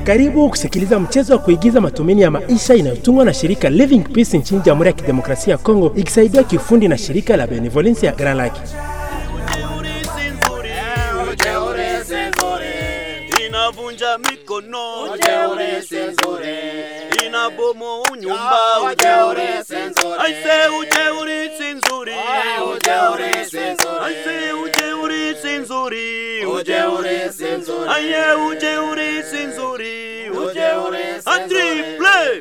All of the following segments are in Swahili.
Karibu kusikiliza mchezo wa kuigiza matumaini ya maisha inayotungwa na shirika Living Peace nchini Jamhuri ya Kidemokrasia ya Kongo ikisaidiwa kiufundi na shirika la Benevolence ya Grand Lake. inavunja mikono Ujeuri si nzuri. inabomo unyumba Ujeuri si nzuri. aise ujeuri si nzuri Ujeuri si nzuri. aise ujeuri si nzuri Ujeuri si nzuri. aye ujeuri si nzuri Ujeuri si A nzuri. triple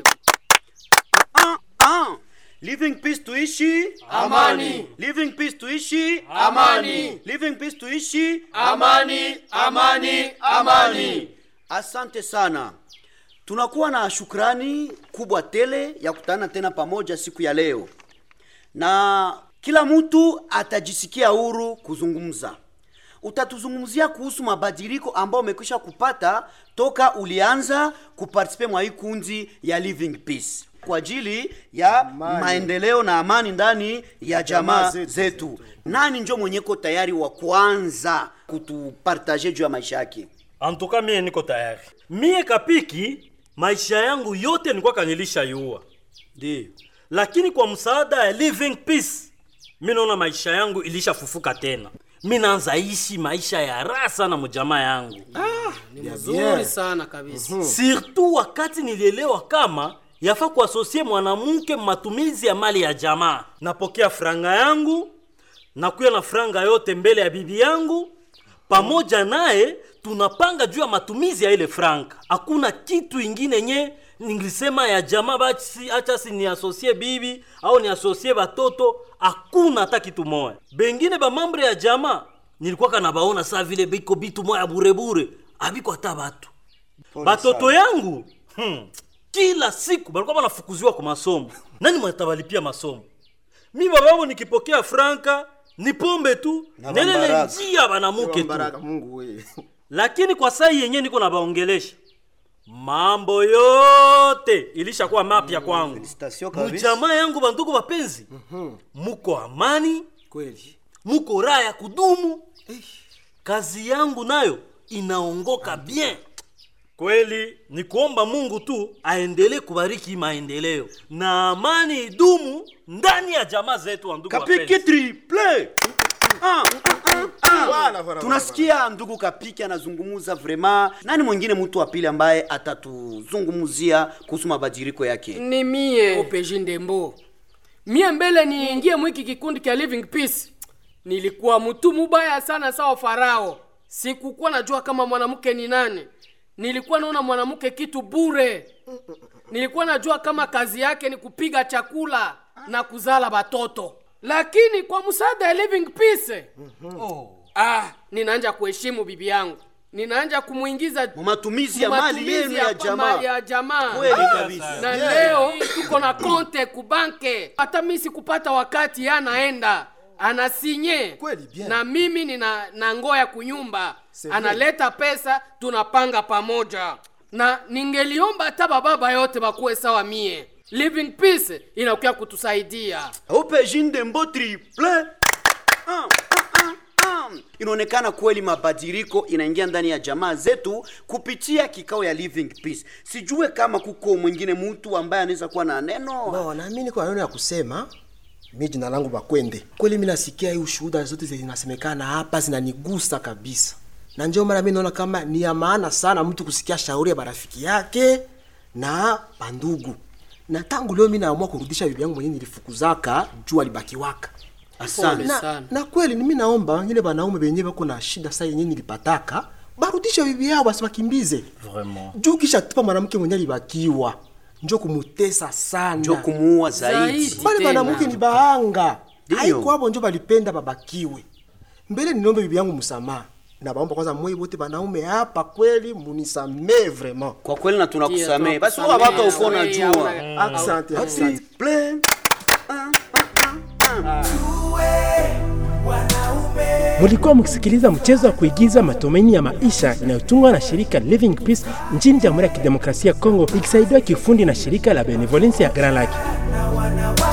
ah ah living peace tuishi Amani. living peace tuishi Amani. living peace tuishi Amani, amani, amani. Asante sana. Tunakuwa na shukrani kubwa tele ya kutana tena pamoja siku ya leo, na kila mtu atajisikia huru kuzungumza. Utatuzungumzia kuhusu mabadiliko ambayo umekwisha kupata toka ulianza kupartisipe mwa hii kundi ya Living Peace kwa ajili ya maendeleo na amani ndani ya jamaa zetu. zetu. Nani njo mwenyeko tayari wa kwanza kutupartaje juu ya maisha yake? antuka mie niko tayari mie kapiki maisha yangu yote nilikuwa kanilisha yua Ndio. lakini kwa msaada ya living peace mi naona maisha yangu ilishafufuka tena mi naanza ishi maisha ya raha sana mujamaa yangu Bien. Nzuri sana kabisa. surtout wakati nilielewa kama yafaa kuasosie mwanamke matumizi ya mali ya jamaa napokea franga yangu nakuya na franga yote mbele ya bibi yangu pamoja naye tunapanga juu ya matumizi ya ile franga hakuna kitu ingine nye ningilisema ya jamaa basi acha si ni asosie bibi au ni asosie batoto hakuna hata kitu moya bengine bamambre ya jamaa nilikuwa kana baona saa vile biko bitu moya burebure abiko hata batu batoto yangu hmm, kila siku balikuwa banafukuziwa kwa masomo nani mwatabalipia masomo mi bababo nikipokea franka ni pombe tu Na nelele bambaraka. njia banamuke tu Baraka Mungu wewe. lakini kwa sai yenye niko na baongelesha mambo yote ilishakuwa mapya kwangu Felicitation kabisa. mujamaa yangu bandugu bapenzi muko amani Kweli. muko raha ya kudumu kazi yangu nayo inaongoka bien kweli ni kuomba mungu tu aendelee kubariki hii maendeleo na amani idumu ndani ya jamaa zetu wa ndugu Kapiki wapenzi. triple. Ah, ah, ah. Voilà, voilà, Tunasikia ndugu Kapiki anazungumza vrema. Nani mwingine mtu wa pili ambaye atatuzungumzia kuhusu mabadiliko yake? Ni mie Opeji Ndembo. Mie mbele niingie mwiki kikundi kia Living Peace. Nilikuwa mtu mubaya sana sawa Farao. Sikukuwa najua kama mwanamke ni nani. Nilikuwa naona mwanamke kitu bure. Nilikuwa najua kama kazi yake ni kupiga chakula na kuzala batoto. Lakini kwa msaada ya Living Peace, oh, ah, ninaanja kuheshimu bibi yangu. Ninaanja kumuingiza Mu matumizi ya mali matumizi yenu ya mali jamaa. ya jamaa Kweli kabisa. na leo tuko na konte kubanke hata mi sikupata wakati ye anaenda anasinye Kweli, bien. na mimi nina na ngoya kunyumba C'est analeta pesa tunapanga pamoja na ningeliomba hata bababa yote bakuwe sawa mie living peace inakuya kutusaidia Opeji Ndembo triple. Ah, ah, ah, ah. Inaonekana kweli mabadiliko inaingia ndani ya jamaa zetu kupitia kikao ya Living Peace. Sijue kama kuko mwingine mtu ambaye anaweza kuwa na neno. Bo, na mimi niko na neno ya kusema. Mi jina langu Bakwende. Kweli mimi nasikia hii ushuhuda zote zinasemekana hapa zinanigusa kabisa, na ndio maana mimi naona kama ni ya maana sana mtu kusikia shauri ya barafiki yake na bandugu. Na tangu leo mimi naamua kurudisha bibi yangu mwenyewe nilifukuzaka juu alibakiwaka Asante. Pole na, sana. na kweli mimi naomba wengine banaume benye bako na shida saa yenyewe nilipataka barudishe bibi yao basi bakimbize Vraiment. juu kisha tupa mwanamke mwenye alibakiwa njo kumutesa sana Njo kumuua zaidi. Zaidi. bale tena. banamuke ni bahanga Ndiyo. haiko abo njo balipenda babakiwe mbele ninombe bibi yangu msamaha na baomba kwanza mwe bote banaume hapa kweli munisamee vraiment Kwa kweli na tunakusamehe. Ndiyo, Basi wewe tunakusamehe. watu uko Wewe, unajua. wewe. asante asante Triple. Mulikuwa mkisikiliza mchezo wa kuigiza matumaini ya maisha inayotungwa na shirika Living Peace nchini Jamhuri ya Kidemokrasia ya Kongo ikisaidiwa kiufundi na shirika la Benevolence ya Grand Lake. na wanawake